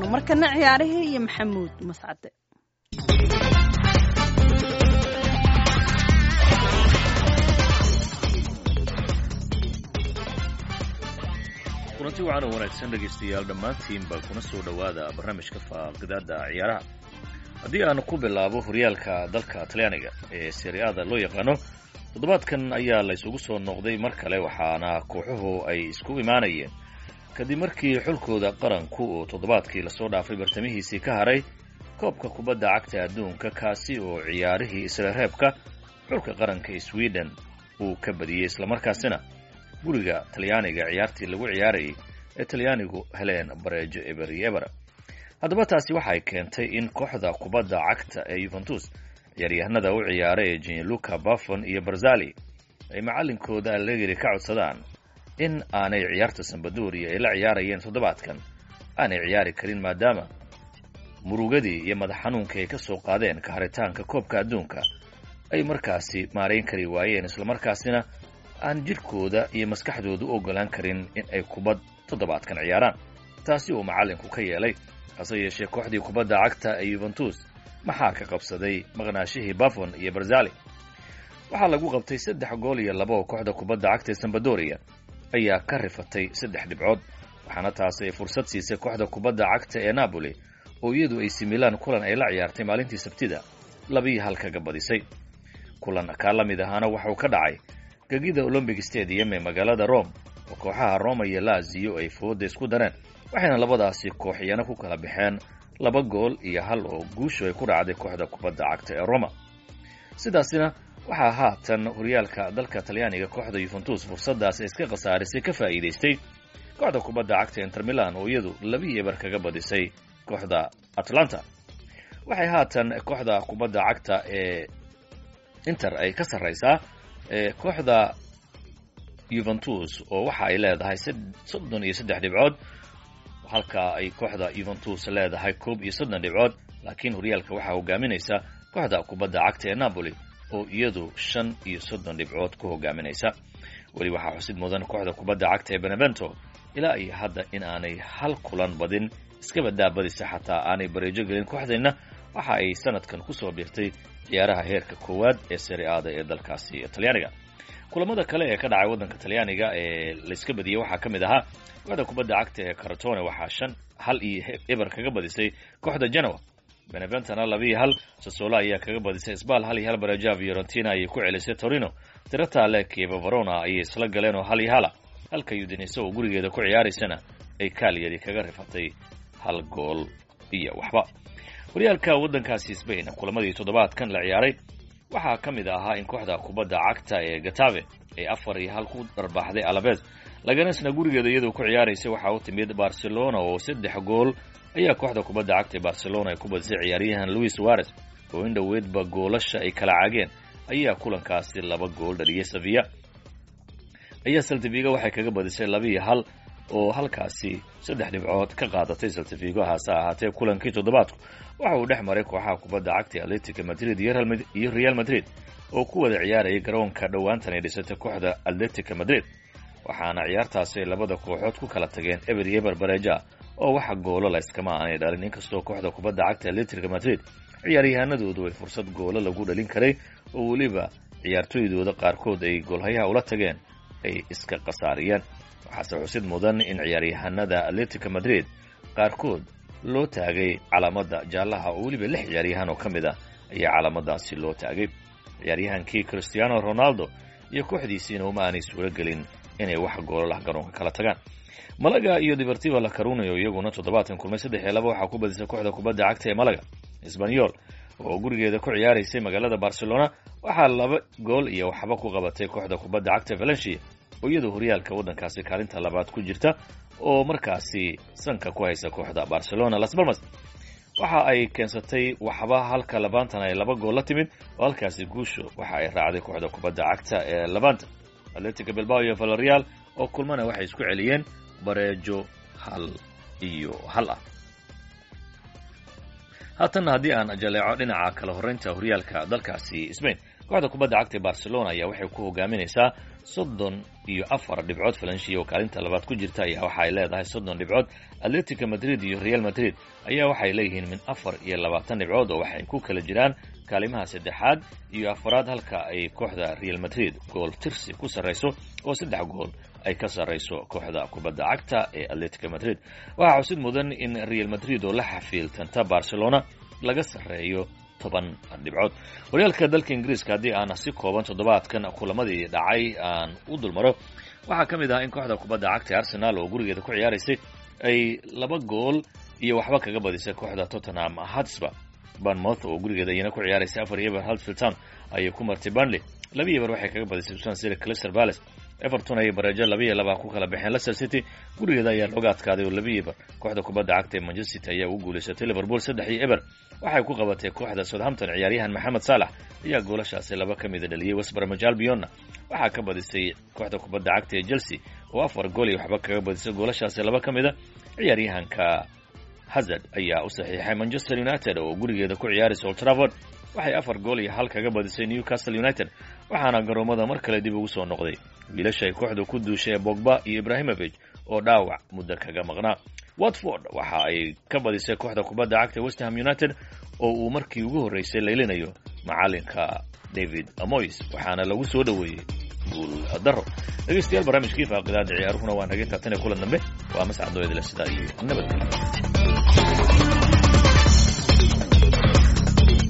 dhaafno markana ciyaarihii iyo maxamuud mascade kulanti wacan oo wanaagsan dhegaystayaal dhammaantiinba kuna soo dhowaada barnaamijka faaqidaada ciyaaraha haddii aan ku bilaabo horyaalka dalka talyaaniga ee seriada loo yaqaano toddobaadkan ayaa la isugu soo noqday mar kale waxaana kooxuhu ay isku imaanayeen kadib markii xulkooda qaranku uu toddobaadkii lasoo dhaafay bartamihiisii ka haray koobka kubadda cagta adduunka kaasi oo ciyaarihii isla reebka xulka qaranka sweden uu ka badiyey islamarkaasina guriga talyaaniga ciyaartii lagu ciyaarayay ee talyaanigu heleen bareejo eber iyo eber haddaba taasi waxay keentay in kooxda kubadda cagta ee yuventus ciyaaryahanada u ciyaara ee jinluka buffon iyo barzali ay macallinkooda allegri ka codsadaan in aanay ciyaarta sambadoria ay la ciyaarayeen toddobaadkan aanay ciyaari karin maadaama murugadii iyo madax xanuunkii ay ka soo qaadeen ka haritaanka koobka adduunka ay markaasi maarayn kari waayeen islamarkaasina aan jidhkooda iyo maskaxdooda u oggolaan karin in ay kubad toddobaadkan ciyaaraan taasi uu macallinku ka yeelay hase yeeshee kooxdii kubadda cagta ee yuventus maxaa ka qabsaday maqnaashihii buffon iyo barzali waxaa lagu qabtay saddex gool iyo laba oo kooxda kubadda cagta ee sambadoria ayaa ka rifatay saddex dhibcood waxaana taasi ay fursad siisay kooxda kubadda cagta ee napoli oo iyadu ay similaan kulan ay la ciyaartay maalintii sabtida labiyo hal kaga badisay kulan kaa la mid ahaana waxauu ka dhacay gegida olombic stadium ee magaalada rome oo kooxaha roma iyo laziyo ay fooda isku dareen waxayna labadaasi kooxiyana ku kala baxeen laba gool iyo hal oo guushu ay ku dhacday kooxda kubadda cagta ee roma sidaasina waxaa haatan horyaalka dalka talyaaniga kooxda yuventus fursadaas iska khasaarisay ka faa'iidaystay kooxda kubadda cagta inter milan oo iyadu labii eber kaga badisay kooxda atlanta waxay haatan kooxda kubadda cagta ee inter ay ka sarraysaa kooxda yuventus oo waxa ay leedahay soddon iyo saddex dhibcood halka ay kooxda yuventus leedahay koob iyo soddon dhibcood laakiin horyaalka waxaa hogaaminaysa kooxda kubadda cagta ee napoli oo iyadu shan iyo soddon dhibcood ku hogaaminaysa weli waxaa xusid mudan kooxda kubadda cagta ee benevento ilaa iyo hadda in aanay hal kulan badin iskaba daabadisa xataa aanay bareejo gelin kooxdeenna waxa ay sanadkan kusoo biirtay ciyaaraha heerka koowaad ee seriaada ee dalkaasi talyaaniga kulamada kale ee ka dhacay waddanka talyaaniga ee layska badiyey waxaa ka mid ahaa kooxda kubadda cagta ee caratone waxaa shan hal iyo eber kaga badisay kooxda genoa beneventona labiiyo hal sasoola ayaa kaga badisay sbal hal iyo hal bareja fiorentina ayay ku celisay torino tiratale kieva verona ayay isla galeen oo hal iyo hala halka udinise oo gurigeeda ku ciyaaraysana ay kaalyari kaga rifatay hal gool iyo waxba horyaalka waddankaasi sbain kulamadii toddobaadkan la ciyaaray waxaa ka mid ahaa in kooxda kubadda cagta ee gatave ay afar iyo hal ku dharbaaxday alabes laganesna gurigeeda iyadoo ku ciyaaraysay waxaa u timid barcelona oo saddex gool ayaa kooxda kubadda cagta ee barcelona ay ku badisay ciyaaryahan louis suarez oo in dhoweedba goolasha ay kala caageen ayaa kulankaasi laba gool dhaliyay sevilla ayaa saltifiga waxay kaga badisay labiiyo hal oo halkaasi saddex dhibcood ka qaadatay saltifigo hase ahaatee kulankii toddobaadku waxa uu dhex maray kooxaha kubadda cagta atletica madrid iyo real madrid oo ku wada ciyaarayay garoonka dhowaantan ay dhisatay kooxda atletica madrid waxaana ciyaartaasi ay labada kooxood ku kala tageen eber iyo eber bareja oo waxa goolo layskama aanay dhalin inkastoo kooxda kubadda cagta atletica madrid ciyaaryahanadoodu ay fursad goolo lagu dhalin karay oo weliba ciyaartooydooda qaarkood ay goolhayaha ula tageen ay iska khasaariyeen waxaase xusid mudan in ciyaaryahanada atletica madrid qaarkood loo taagay calaamada jaallaha oo weliba lix ciyaaryahan oo ka mid ah ayaa calaamadaasi loo taagay ciyaaryahankii cristiano ronaldo iyo kooxdiisiina uma aanay suuro gelin inay wax goolalah garoonka kala tagaan malaga iyo deportiva la carunayo iyaguna toddobaatan kulmay saddex iyo laba waxaa ku badisay kooxda kubadda cagta ee malaga sbanyol oo gurigeeda ku ciyaaraysay magaalada barcelona waxaa laba gool iyo waxba ku qabatay kooxda kubadda cagta valencia oo iyadoo horyaalka waddankaasi kaalinta labaad ku jirta oo markaasi sanka ku haysa kooxda barcelona las balmas waxa ay keensatay waxba halka labaantan ay laba gool la timid oo halkaasi guusho waxa ay raacday kooxda kubadda cagta ee labanta atletica bilbao iyo valerial oo kulmana waxay isku celiyeen bareejo hal iyo hal ah haatanna haddii aan jaleeco dhinaca kala horraynta horyaalka dalkaasi sbain kooxda kubadda cagta ee barcelona ayaa waxay ku hogaaminaysaa soddon iyo afar dhibcood falanshi oo kaalinta labaad ku jirta ayaa waxa ay leedahay soddon dhibcood atletica madrid iyo real madrid ayaa waxay leeyihiin min afar iyo labaatan dhibcood oo waxay ku kala jiraan kaalimaha saddexaad iyo afaraad halka ay kooxda real madrid gool tirsi ku sarrayso oo saddex gool ay ka sarrayso kooxda kubadda cagta ee atletica madrid waxaa xusid mudan in real madrid oo la xafiiltanta barcelona laga sarreeyo toban dhibcood horyaalka dalka ingiriiska haddii aan si kooban toddobaadkan kulamadii dhacay aan u dulmaro waxaa ka mid ah in kooxda kubadda cagta ee arsenal oo gurigeeda ku ciyaaraysay ay laba gool iyo waxba kaga badisay kooxda tottenham hotspur banmouth oo gurigeeda iyana ku ciyaaraysay afar iyo eber haltfield town ayay ku martay burnley laba iyo eber waxay kaga badisay swan city clister palace everton ayay bareejo laba iyo laba ku kala baxeen leicester city gurigeeda ayaa looga adkaaday oo laba iyo eber kooxda kubadda cagta ee manchester city ayaa ugu guulaysatay liverpool saddex iyo eber waxay ku qabatay kooxda southampton ciyaaryahan maxamed saalax ayaa goolashaasi laba ka mida dhaliyey westbromwich albionna waxaa ka badisay kooxda kubadda cagta ee chelsea oo afar gool iyo waxba kaga badisay goolashaasi laba ka mida ciyaaryahanka hazard ayaa u saxiixay manchester united oo gurigeeda ku ciyaaraysa old trafford waxay afar gool iyo hal kaga badisay newcastle united waxaana garoomada mar kale dib ugu soo noqday wiilasha ay kooxdu ku duushay bogba iyo ibrahimovic oo dhaawac muddo kaga maqnaa watford waxa ay ka badisay kooxda kubadda cagta westham united oo uu markii ugu horreysay leylinayo macalinka david moys waxaana lagu soo dhoweeyey guul daro dhegeystayaal barnaamijkii faaqidaada ciyaaruhuna waa naga intaa tan iyo kulan dambe waa mascad nooyadle sidaa iyo nabadgelyo